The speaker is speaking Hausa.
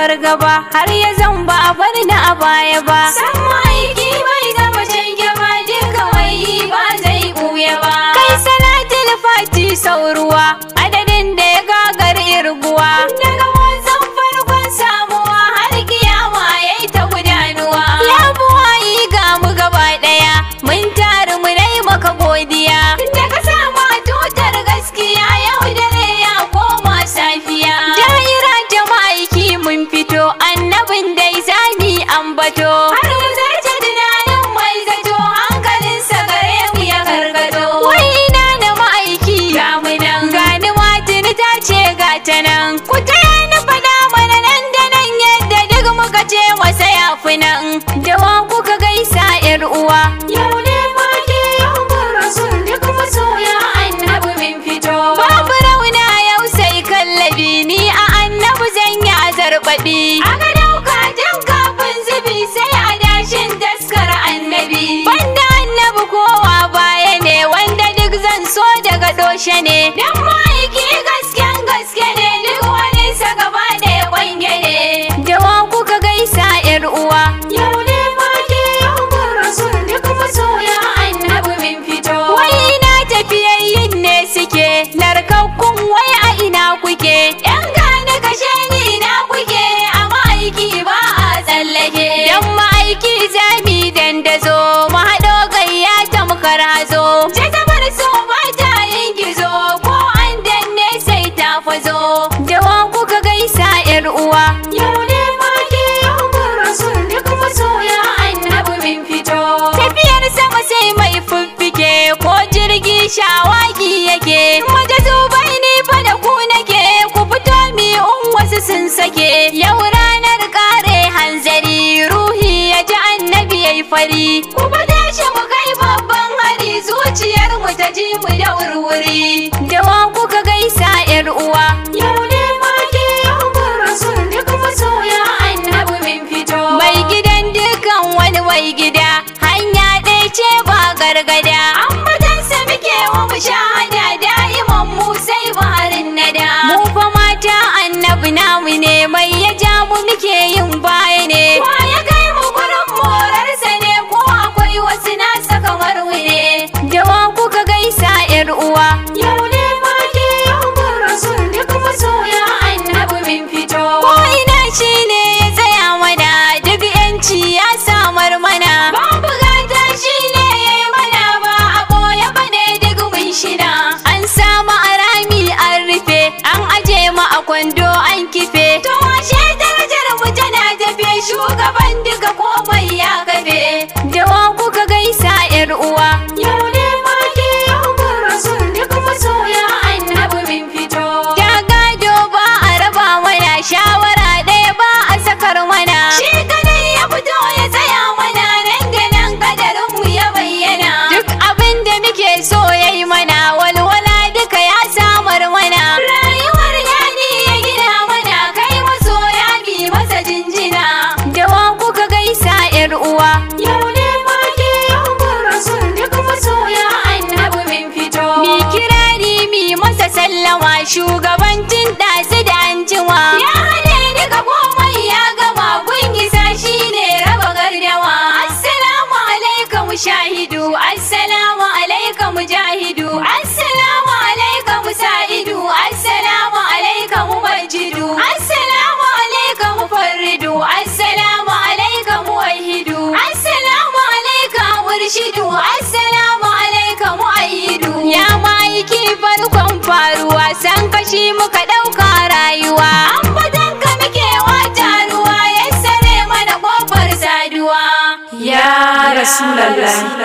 fargaba har ya zan ba a bar ni a baya ba san aiki bai gama canje ba duka wai ba zai buya ba kai salatul fati sauruwa adadin da ya gagar irguwa daga wanzan farkon samuwa har kiyama yayi ta gudanuwa ya buwayi ga mu gaba daya mun taru mu dai maka godiya da ka sama tutar gaskiya yau dare ya koma safiya daira jama'aiki mun fito annabin dai zami ambato har mu zarce tunanin mai zato hankalinsa gare mu ya gargado wai ina na ma'aiki ga mu nan gani matini ta ce ga ta nan ku taya ni faɗa mana nan da nan yadda duk muka ce wasa ya fi nan da wa kuka gaisa yar uwa yau ne fage yau mun rasul duk masoya annabi min fito babu rauna yau sai kallabi ni a annabi zan yi azarbaɗi aka dauka tun kafin zubi sai a dashin taskar annabi banda annabi kowa baya ne wanda duk zan so daga doshe ne dan ma'aiki gasken gaske ne duk wani sa gaba da ya kwange ne da wa kuka gaisa yar uwa yau ne fage yau mun rasul duk masoya annabi min fito wai ina tafiyayyin ne suke narkakkun wai a ina kuke yan gane kashe ni ina kuke a ma'aiki ba a tsallake dan ma'aiki zami dandazo mu haɗo gayya tamkar hazo jazabar so ba ta yin gizo ko an danne sai ta fazo da wa kuka gaisa yar uwa yau ne fage yau mun rasul duk masoya annabi min fito tafiyar sama sai mai fiffike ko jirgi shawagi yake maje zubai ni fa da ku nake ku fito mi in wasu sun sake yau ranar kare hanzari ruhi ya ji annabi yayi fari ku fada shi mu kai babban hari zuciyar mu ta ji mu da wurwuri da wa kuka gaisa yar uwa yau ne fage yau mun rasul duk masoya annabi min fito mai gidan dukan wani mai gida hanya ɗaya ce ba gargada ambatansa muke wa mu shahada da'iman mu sai baharin nada mu fa mata annabi namu ne mai ya ja mu muke yin baya ne wa ya kai mu gurin morarsa ne ko akwai wasu nasa kamar wune da wa kuka gaisa yar uwa yau ne fage yau mun rasul duk masoya annabi min fito ko ina shine ya tsaya mana duk yanci ya samar mana babu gata shine ya yi mana ba a boye bane duk mun shina an samu arami an rufe an aje mu a kwando an kife to washe darajar mu tana tafe shugaban duka komai ya kafe da wa kuka gaisa yar uwa yau ne fage yau mun rasul duk masoya annabi min fito da gado ba a raba mana shawara ɗaya ba a sakar mana shi kadai ya fito ya tsaya mana nan da nan kadarin mu ya bayyana duk abin da muke so yayi mana walwala duka ya samar mana rayuwar yani ya gina mana kai masoya bi masa jinjina da wa kuka gaisa yar uwa yau ne fage yau mun rasul duk masoya annabi min fito mi kirari mi masa sallama shugabancin ɗasu da anjima ya hade duka komai ya gama gungisa shine raba gardawa assalamu alaikum shahidu assalamu alaikum jahidu assalamu alaikum sa'idu assalamu alaikum majidu assalamu alaikum farridu assalamu alaikum wahidu assalamu alaikum murshidu assalamu alaikum ayyidu ya maiki farkon faruwa san kashi muka ɗauka rayuwa ambatan ka muke wata ruwa ya sare mana kofar saduwa Ya Rasulallah